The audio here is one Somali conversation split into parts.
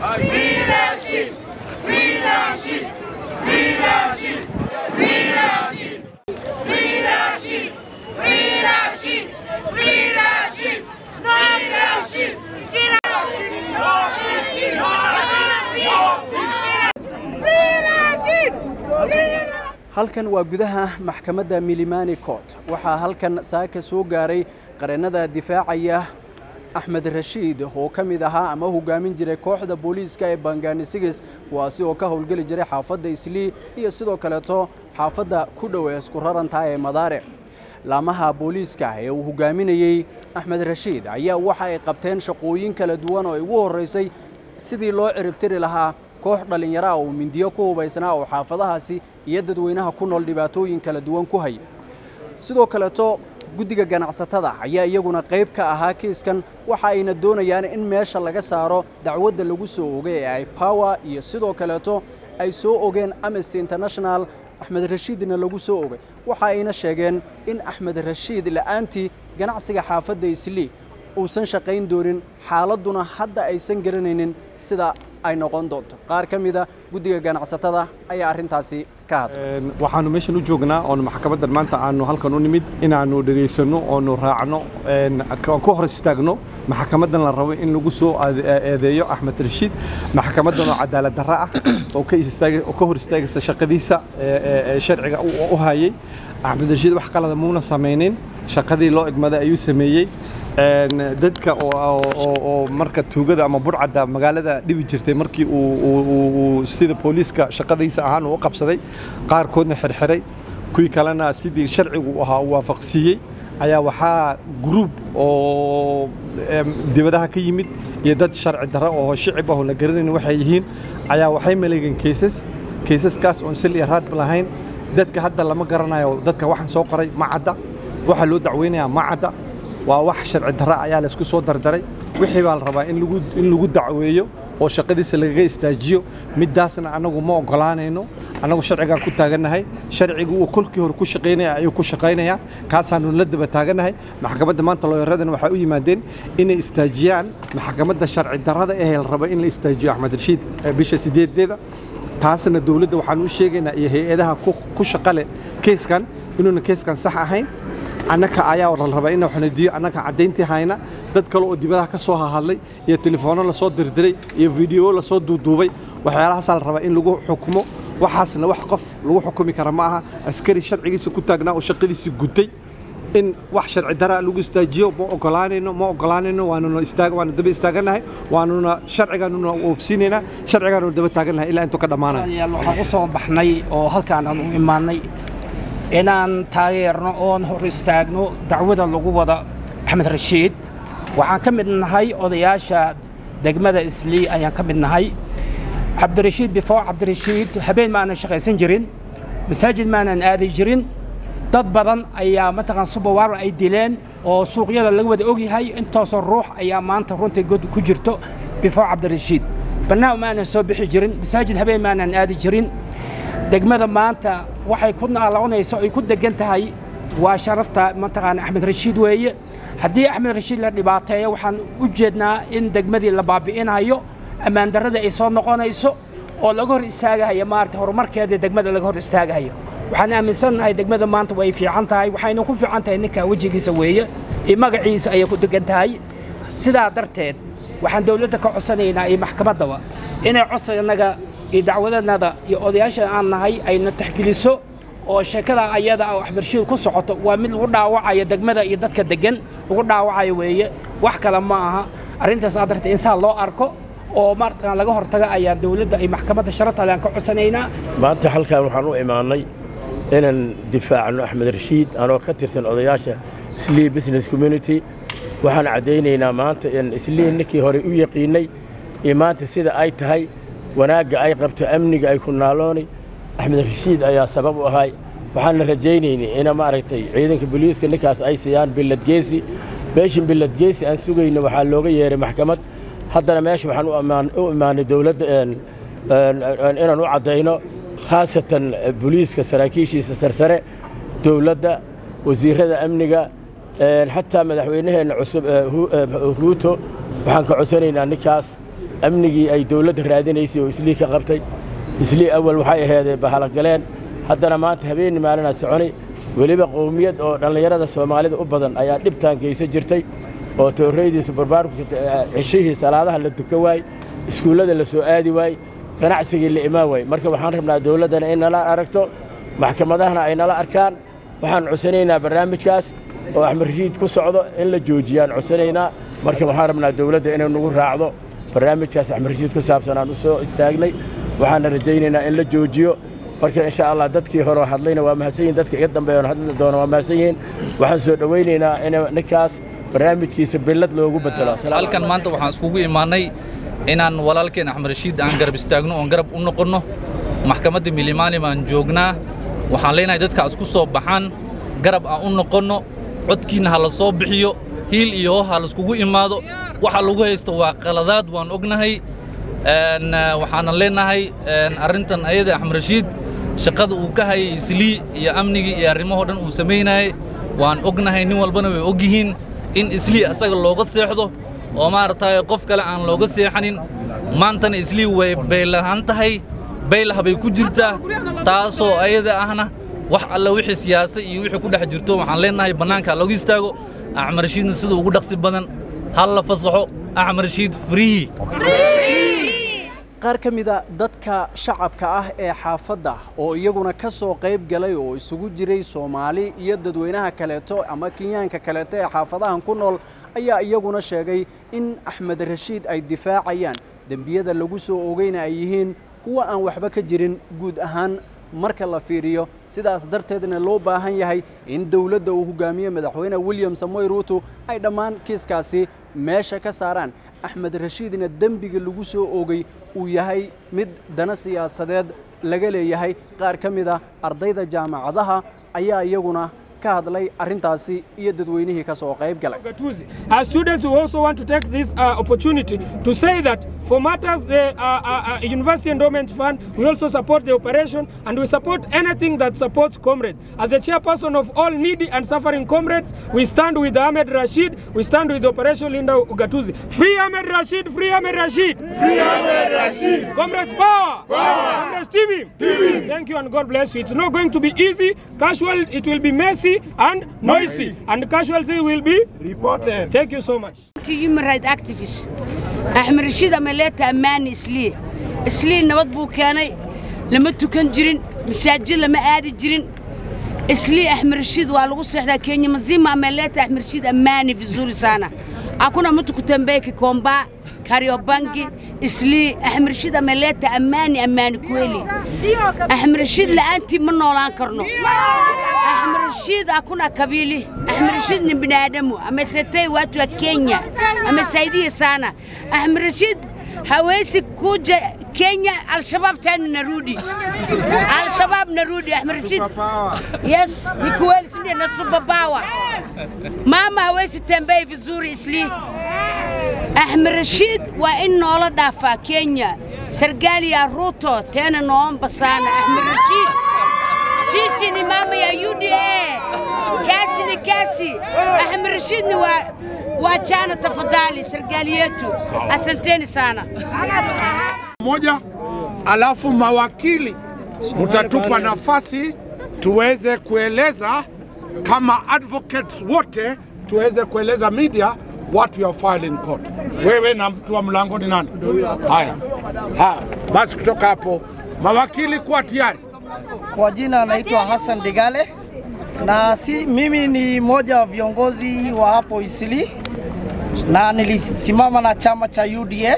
halkan waa gudaha maxkamadda milimani court waxaa halkan saaka soo gaaray qareennada difaacaya axmed rashiid oo ka mid ahaa ama hogaamin jiray kooxda booliiska ee banganisigis kuwaasi oo ka howlgeli jiray xaafadda islii iyo sidoo kaleeto xaafadda ku dhow ee isku rarantaa ee madaare laamaha booliiska ee uu hogaaminayey axmed rashiid ayaa waxa ay qabteen shaqooyin kala duwan oo ay ugu horraysay sidii loo ciribtiri lahaa koox dhallinyaro ah oo mindiyo ku hubaysnaa oo xaafadahaasi iyo dadweynaha ku nool dhibaatooyin kala duwan ku haya sidoo kaleeto guddiga ganacsatada ayaa iyaguna qayb ka ahaa kiiskan waxa ayna doonayaan in meesha laga saaro dacwadda lagu soo ogay ee ay power iyo sidoo kaleeto ay soo ogeen amnesty international axmed rashiidna lagu soo ogay waxa ayna sheegeen in axmed rashiid la'aantii ganacsiga xaafadda islii uusan shaqayn doonin xaaladduna hadda aysan garanaynin sida ay noqon doonto qaar ka mida guddiga ganacsatada ayaa arrintaasi ka hadlay waxaanu meeshan u joognaa oonu maxkamaddan maanta aanu halkan u nimid inaannu dhegaysanno oonu raacno ku hor istaagno maxkamaddan la rabo in lagu soo eedeeyo axmed rashiid maxkamaddan oo cadaalad darro ah oo ka hor istaagaysa shaqadiisa sharciga u hayay axmed rashiid wax qalada muuna samaynin shaqadii loo egmaday ayuu sameeyey dadka oo marka tuugada ama burcadda magaalada dhibi jirtay markii uu sida booliiska shaqadiisa ahaan uu u qabsaday qaarkoodna xirxiray kuwii kalena sidii sharcigu ahaa uu waafaqsiiyey ayaa waxaa gruub oo dibadaha ka yimid iyo dad sharci darro oo shicib ah oo la garanayn waxay yihiin ayaa waxay maleegeen keysas keysaskaas oon sil iyo raadba lahayn dadka hadda lama garanayo dadka waxaan soo qoray ma cadda waxaa loo dacweynayaa ma cadda waa wax sharci darra ayaa laysku soo dardaray wixii baa la rabaa in lagu dacweeyo oo shaqadiisa lagaga istaajiyo middaasna annagu ma oggolaanayno annagu sharcigaan ku taagannahay sharcigu uu kolkii hore ku shaqaynaya ayuu ku shaqaynayaa kaasaanu la daba taagannahay maxkamadda maanta looyaradana waxay u yimaadeen inay istaajiyaan maxkamadda sharci darrada ee la raba in la istaajiyo axmed rashiid bisha sideedeeda taasna dowladda waxaan u sheegaynaa iyo hay-adaha ku shaqale keyskan inuuna keyskan sax ahayn annaka ayaa la rabaa in waxnadiyo annaka caddayntii hayna dad kale oo dibadaha ka soo hahadlay iyo telefoonno lasoo dirdiray iyo fiideo lasoo duuduubay waxyaalahaasaa la rabaa in lagu xukumo waxaasna wax qof lagu xukumi kara ma aha askari sharcigiisa ku taagnaa oo shaqadiisii gutay in wax sharci daraa lagu istaajiyo ma ogolaanayno ma ogolaanayno waanuna istaag waanu daba istaagannahay waanuna sharcigaanuna oofsiinaynaa sharcigaanuna daba taagannahay ilaa intuu ka dhammaanayo waxaan u soo baxnay oo halkaan aan u imaanay inaan taageerno oon hor istaagno dacwada lagu wada axmed rashiid waxaan ka mid nahay odayaasha degmada islii ayaan ka mid nahay cabdirashiid bifoo cabdirashiid habeen maanan shaqaysan jirin masaajid maanan aadi jirin dad badan ayaa mataqaan subawaar ay dileen oo suuqyada laga wada ogyahay intoosoo ruux ayaa maanta runtii god ku jirto bifoo cabdirashiid bannaan maanan soo bixi jirin masaajid habeen maanan aadi jirin degmada maanta waxay ku naaloonayso ay ku degan tahay waa sharafta mataqaana axmed rashiid weeye haddii axmed rashiid la dhibaateeyo waxaan u jeednaa in degmadii la baabi'inayo ammaandarrada ay soo noqonayso oo laga hor istaagahayo maarata horumarkeedii degmada laga hor istaagahayo waxaan aaminsannahay degmada maanta way fiican tahay waxayna ku fiican tahay ninka wejigiisa weeye iyo magaciisa ayay ku degan tahay sidaa darteed waxaan dowladda ka codsanaynaa iyo maxkamaddaba inay codsigannaga iyo dacwadanada iyo odayaasha aan nahay ayna taxgeliso oo sheekada ayada oo axmedshiid ku socoto waa mid lagu dhaawacayo degmada iyo dadka degan lagu dhaawacayo weeye wax kale ma aha arrintaas aa darteed in saa loo arko oo markaan laga hortaga ayaa dowladda iyo maxkamadda sharafta aan ka codsanaynaa maanta halkan waxaan u imaanay inaan difaacno axmed rashiid anoo ka tirsan odayaasha islii business community waxaan caddaynaynaa maanta in islii ninkii hore u yaqiinnay iyo maanta sida ay tahay wanaagga ay qabto amniga ay ku naaloonay axmed rashiid ayaa sabab u ahay waxaanna rajaynaynay ina maaragtay ciidanka booliiska ninkaas ay siiyaan billadgeesi beeshin billadgeesi aan sugayno waxaa looga yeeray maxkamad haddana meesha waxaan u imaanay dowladda inaan u caddayno khaasatan booliiska saraakiishiisa sarsare dowladda wasiirrada amniga xataa madaxweynaheenna cusub ruuto waxaan ka codsanaynaa ninkaas amnigii ay dawladda raadinaysay oo islii ka qabtay islii awal waxay aheedee bahalagaleen haddana maanta habeenni maalinaa soconi weliba qowmiyad oo dhallinyarada soomaalida u badan ayaa dhibtaan geysan jirtay oo toorreydiisu barbaarku cishihii salaadaha la duka waay iskuullada la soo aadi waay ganacsigii la imaan waay marka waxaan rabnaa dawladdana in nala aragto maxkamadahana ay nala arkaan waxaan codsanaynaa barnaamijkaas oo axmed rashiid ku socdo in la joojiyaan codsanaynaa marka waxaan rabnaa dawladda inay nagu raacdo barnaamijkaas axmed rashiid ku saabsan aan u soo istaagnay waxaana rajaynaynaa in la joojiyo marka insha allah dadkii hore hadlayna waa mahadsan yihin dadka iga dambeeyan hadli doona waa mahadsan yihiin waxaan soo dhowaynaynaa in ninkaas barnaamijkiisa billad loogu bedelo halkan maanta waxaan iskugu imaannay inaan walaalkeen axmed rashiid aan garab istaagno oon garab u noqonno maxkamadda milimani baan joognaa waxaan leenahay dadka isku soo baxaan garab aan u noqonno codkiinna ha la soo bixiyo hiil iyo ho ha laiskugu imaado waxa lagu haysto waa qaladaad waan ognahay waxaanan leenahay arrintan ayada axmed rashiid shaqada uu ka hayay islii iyo amnigii iyo arrimahoo dhan uu samaynayay waan ognahay nin walbana way og yihiin in islii asaga looga seexdo oo maaragtay qof kale aan looga seexanin maantana islii way baylahan tahay baylah bay ku jirtaa taasoo ayada ahna wax alla wixii siyaasa iyo wixii ku dhex jirto waxaan leenahay bannaanka ha looga istaago axmed rashiidna sida ugu dhaqsi badan ha la fasaxo axmed rashiid free qaar ka mida dadka shacabka ah ee xaafadda oo iyaguna ka soo qayb galay oo isugu jiray soomaali iyo dadweynaha kaleeto ama kenyaanka kaleeto ee xaafadahan ku nool ayaa iyaguna sheegay in axmed rashiid ay difaacayaan dembiyada lagu soo ogeyna ay yihiin kuwa aan waxba ka jirin guud ahaan marka la fiiriyo sidaas darteedna loo baahan yahay in dowladda uu hogaamiye madaxweyne william samoy ruuto ay dhammaan kiiskaasi meesha ka saaraan axmed rashiidna dembiga lagu soo oogay uu yahay mid dana siyaasadeed laga leeyahay qaar ka mid a ardayda jaamacadaha ayaa iyaguna ka hadlay arrintaasi iyo dadweynihii ka soo qayb galay As students, we also want to take this uh, opportunity to say that for matters the uh, uh, uh, University Endowment Fund, we also support the operation and we support anything that supports comrades. As the chairperson of all needy and suffering comrades, we stand with Ahmed Rashid, we stand with Operation Linda Ugatuzi. Free Ahmed Rashid, free Ahmed Rashid! Free Ahmed Rashid! Comrades power! Power! Comrades TV! Thank you and God bless you. It's not going to be easy, casual, it will be messy and noisy, and casualty will be reported. Thank you so much. human rights activist axmed rashiid amaleeta ammaani islii islii nabad buu keenay lama tukan jirin masaajid lama aadi jirin islii axmed rashiid waa lagu seexdaa kenya mazima ameleta axmed rashiid ammaani vizuri sana hakuna mtu kutembea kikomba kariobangi islii axmed rashiid ameleta ammaani ammaani kweli axmed rashiid la'aantii ma noolaan karno Ahmed Rashid hakuna kabili. Ahmed Rashid ni binadamu, ametetea watu wa Kenya, amesaidia sana. Ahmed Rashid hawezi kuja Kenya, Al-Shabaab tena narudi. Al-Shabaab narudi, Ahmed Rashid. Yes, ni kweli, si ndio? na superpower. Mama hawezi tembea vizuri isli. Ahmed Rashid waa in noola dhaafaa Kenya. Serikali ya Ruto tena naomba sana Ahmed Rashid. Sisi ni mama ya UDA. Kasi ni kasi. Ahmed Rashid ni wa wachana tafadhali serikali yetu. Asanteni sana. moja, alafu mawakili mtatupa nafasi tuweze kueleza kama advocates wote tuweze kueleza media what you are filing court. Wewe na mtu wa mlango ni nani? Haya, haya basi, kutoka hapo mawakili kuwa tayari. Kwa jina anaitwa Hassan Digale na si, mimi ni mmoja wa viongozi wa hapo Isili na nilisimama na chama cha UDA.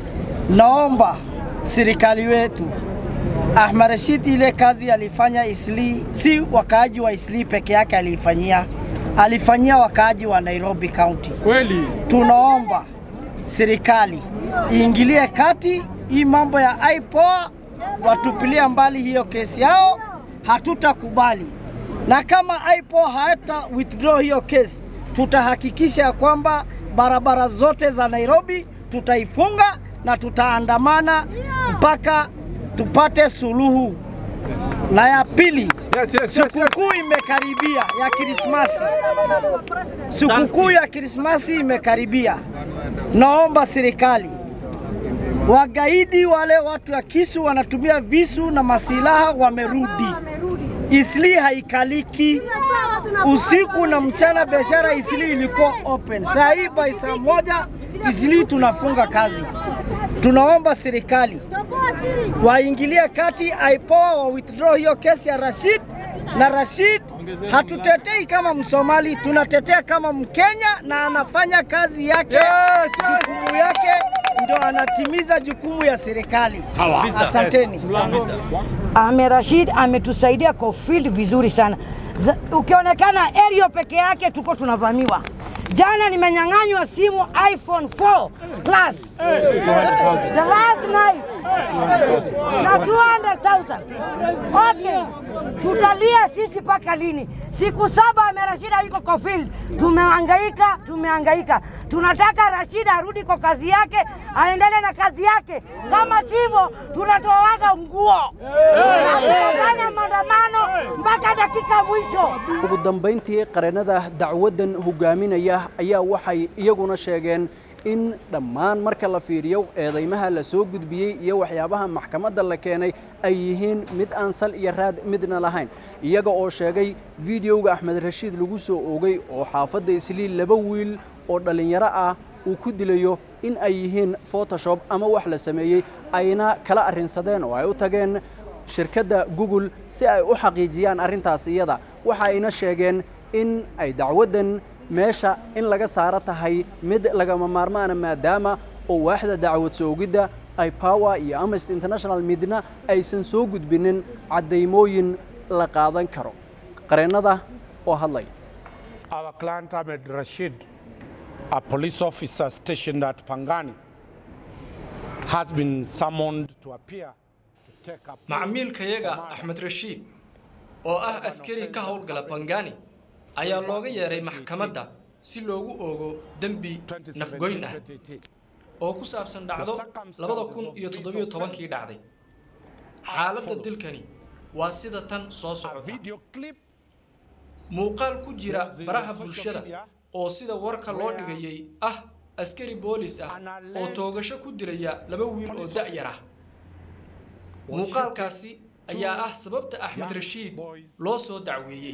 Naomba serikali wetu Ahmed Rashid ile kazi alifanya Isli, si wakaaji wa Isli peke yake aliifanyia, alifanyia wakaaji wa Nairobi County. Kweli Tunaomba serikali iingilie kati hii mambo ya IPOA, watupilia mbali hiyo kesi yao, hatutakubali. Na kama IPOA hata withdraw hiyo kesi, tutahakikisha ya kwamba barabara zote za Nairobi tutaifunga na tutaandamana mpaka tupate suluhu. Na ya pili, sikukuu imekaribia ya Krismasi. Sikukuu ya Krismasi imekaribia. Naomba serikali Wagaidi wale watu ya kisu wanatumia visu na masilaha wamerudi. Isli haikaliki usiku na mchana, biashara Isli ilikuwa open. Saa hii by saa moja Isli tunafunga kazi. Tunaomba serikali waingilie kati, IPOA wa withdraw hiyo kesi ya Rashid na Rashid hatutetei kama Msomali, tunatetea kama Mkenya na anafanya kazi yake jukumu yake ndo anatimiza jukumu ya serikali. Sawa. Asanteni. Ahmed Rashid ametusaidia kwa field vizuri sana. Za- Ukionekana aerial peke yake tuko tunavamiwa. Jana nimenyang'anywa simu iPhone 4 Plus the last night na 200,000. Okay, tutalia sisi mpaka lini? Siku saba Ahmed Rashid yuko kwa field, tumehangaika, tumehangaika. Tunataka Rashid arudi kwa kazi yake, aendelee na kazi yake. Kama sivyo, tunatoaga nguo tunafanya maandamano mpaka dakika mwisho. ugu dambayntii qareennada dacwaddan hogaaminaya ayaa waxay iyaguna sheegeen in dhammaan marka la fiiriyo eedeymaha la soo gudbiyey iyo waxyaabaha maxkamadda la keenay ay yihiin mid aan sal iyo raad midna lahayn iyaga oo sheegay fideoga axmed rashiid lagu soo oogay oo xaafadda isliil laba wiil oo dhallinyaro ah uu ku dilayo in ay yihiin photoshop ama wax la sameeyey ayna kala arrinsadeen oo ay u tageen shirkadda google si ay u xaqiijiyaan arrintaas iyada waxa ayna sheegeen in ay dacwaddan meesha in laga saaro tahay mid lagama maarmaana maadaama oo waaxda dacwad soogidda ay power iyo amnesty international midna aysan soo gudbinin caddaymooyin la qaadan karo qareennada oo hadlay Our client Ahmed Rashid, a police officer stationed at Pangani, has been summoned to appear to take up. macmiilkayaga axmed rashiid oo ah askari ka howlgala bangani ayaa looga yeeray maxkamadda si loogu oogo dembi nafgoyn ah oo ku saabsan dhacdo labada kun iyo toddobiyo tobankii dhacday xaaladda dilkani waa sida tan soo socota muuqaal ku jira baraha bulshada oo sida warka loo dhigayay ah askari boolis ah oo toogasho ku dilaya laba wiil oo da'yar ah muuqaalkaasi ayaa ah sababta axmed rashiid loo soo dacweeyey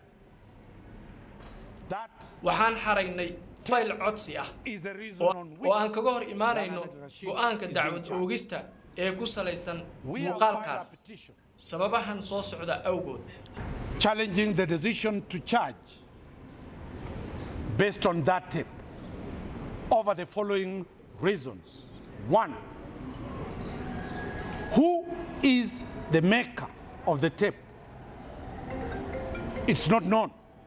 waxaan xaraynay fayl codsi ah oo- oo aan kaga hor imaanayno go'aanka dacwad oogista ee ku salaysan muuqaalkaas sababahan soo socda awgood challenging the decision to charge based on that tip over the following reasons. One, who is the maker of the tape? It's not known.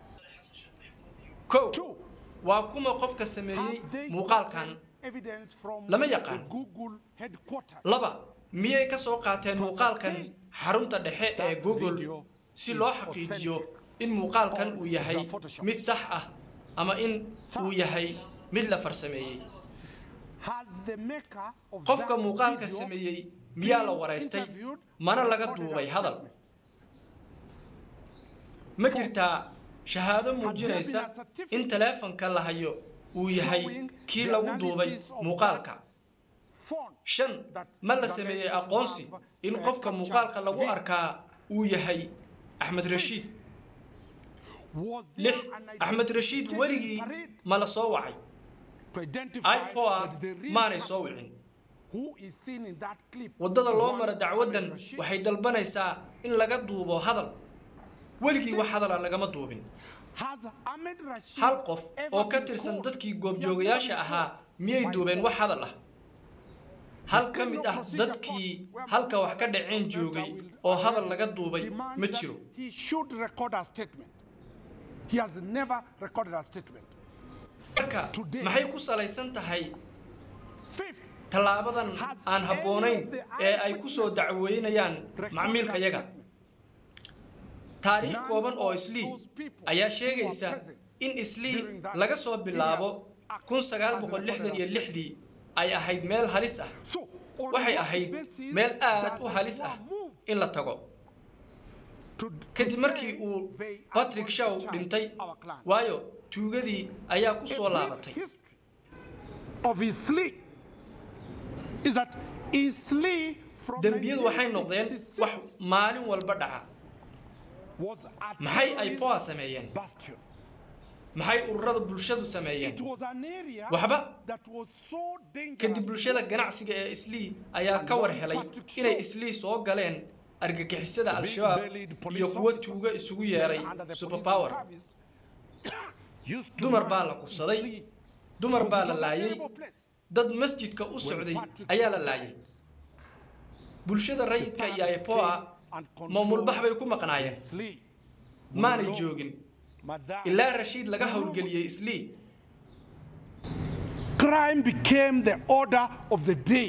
kow waa kuma qofka sameeyey muuqaalkan Evidence from lama yaqaan the Google headquarters. laba miyay ka soo qaateen muuqaalkan xarunta dhexe ee google si loo xaqiijiyo in muuqaalkan uu yahay mid sax ah ama in uu yahay mid la farsameeyey Has the maker of qofka that muuqaalka video sameeyey miyaa la waraystay mana laga duubay hadal ma jirtaa shahaado muujinaysa in taleefanka la hayo uu yahay kii lagu duubay muuqaalka shan ma la sameeyey aqoonsi in qofka muuqaalka lagu arkaa uu yahay axmed rashiid lix axmed rashiid weligii ma la soo wacay to identify ipoa that the real maanay soo person wicin who is seen in that clip waddada is loo one mara Ahmed dacwaddan Rashid. waxay dalbanaysaa in laga duubo hadal weligii wax hadala lagama duubin Has Ahmed Rashid hal qof ever oo ka been tirsan caught? dadkii goobjoogayaasha ahaa miyay duubeen wax hadal ah hal ka mid ah dadkii halka wax ka dhaceen joogay oo hadal laga duubay Demand ma that jiro He should record a statement. He has never recorded a statement. marka maxay ku salaysan tahay tallaabadan aan habboonayn ee ay ku soo dacweynayaan macmiilkayaga taariikh kooban oo islii ayaa sheegaysa in islii laga soo bilaabo kun sagaal boqol lixdan iyo lixdii ay ahayd meel halis ah waxay ahayd meel aad u halis ah in la tago kadib markii uu patrick shaw dhintay waayo tuugadii ayaa ku soo laabatay of his sleep is that Eastleigh from dembiyadu waxay noqdeen wax maalin walba dhaca was a maxay ay terrorist poa sameeyeen bastion. maxay ururada bulshadu sameeyeen It was an area waxba that was so dangerous. kadib bulshada ganacsiga ee islii ayaa ka war helay inay islii soo galeen argagixisada al-shabaab iyo kuwa tuuga isugu yeeray superpower dumar baa la kufsaday dumar baa la laayay dad masjidka u socday ayaa la laayay bulshada rayidka iyo ipoa maamulbax bay ku maqnaayeen maanay joogin ilaa rashiid laga howlgeliyey islii Crime became the order of the day.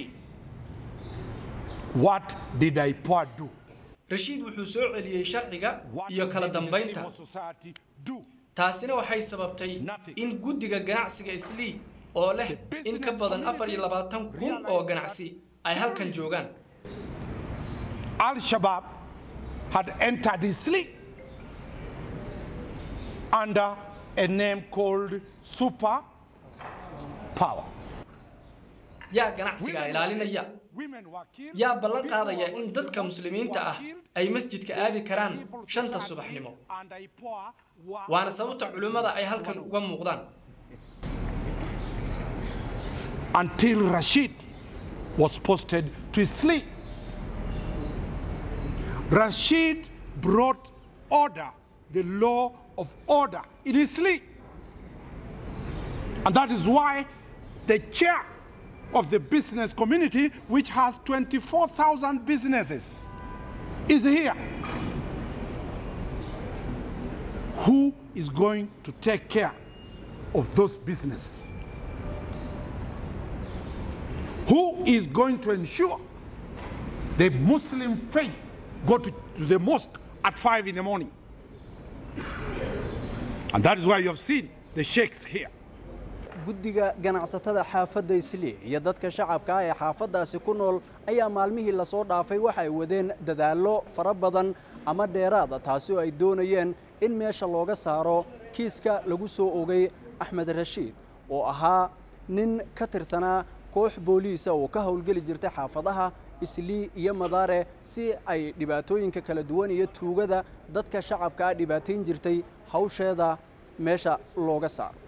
What did IPOA do? rashiid wuxuu soo celiyey sharciga iyo kala dambaynta Society do. taasina waxay sababtay in guddiga ganacsiga islii oo leh in ka badan afar iyo labaatan kun oo ganacsi ay halkan joogaan Al Shabaab had entered Isli under a name called Super Power. yaa ganacsiga ilaalinaya yaa ballan qaadaya in dadka muslimiinta ah ay masjidka aadi karaan shanta subaxnimo waana sababta culimmada ay halkan uga muuqdaan until Rashid was posted to Isli. Rashid brought order, the law of order in Isli. And that is why the chair of the business community, which has 24,000 businesses, is here. Who is going to take care of those businesses? Who is going to ensure the Muslim faith go to, to the mosque at 5 in the morning? And that is why you have seen the sheikhs here. guddiga ganacsatada xaafadda islii iyo dadka shacabka ah ee xaafaddaasi ku nool ayaa maalmihii lasoo dhaafay waxa ay wadeen dadaallo fara badan ama dheeraada taasi oo ay doonayeen in meesha looga saaro kiiska lagu soo ogay axmed rashiid oo ahaa nin ka tirsanaa koox booliisa oo ka howlgeli jirtay xaafadaha islii iyo madaare si ay dhibaatooyinka kala duwan iyo tuugada dadka shacabka ah dhibaatayn jirtay hawsheeda meesha looga saaro